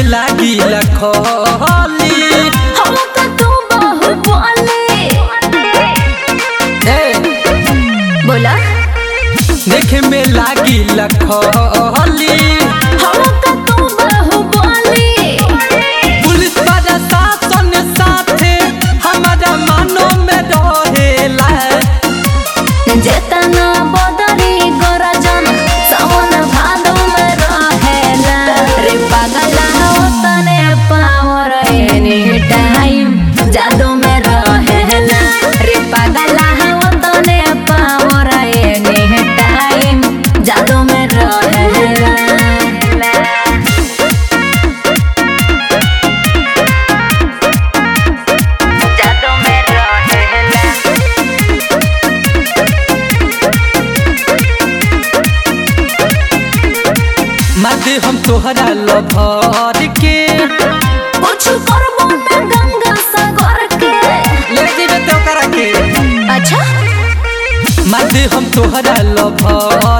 में लागी लखोली हम तो तू बाहुबली ए बोला देखे में लागी लखोली हम तो तू बाहुबली पुलिस प्रशासन साथे हमारा मानो में रहेला जेतना बदरी गरजन सावन भादो में रहेला रे पागला ओतने पावर एनी टाइम जादू में रहेला रे पागला ओतने पावर एनी टाइम जादू में रहेला जादू में रहेला मादे हम तोहरा लभर के कुछ करबो ना गंगा सागर के ले जेबे तो करा के अच्छा मादे हम तोहरा लभर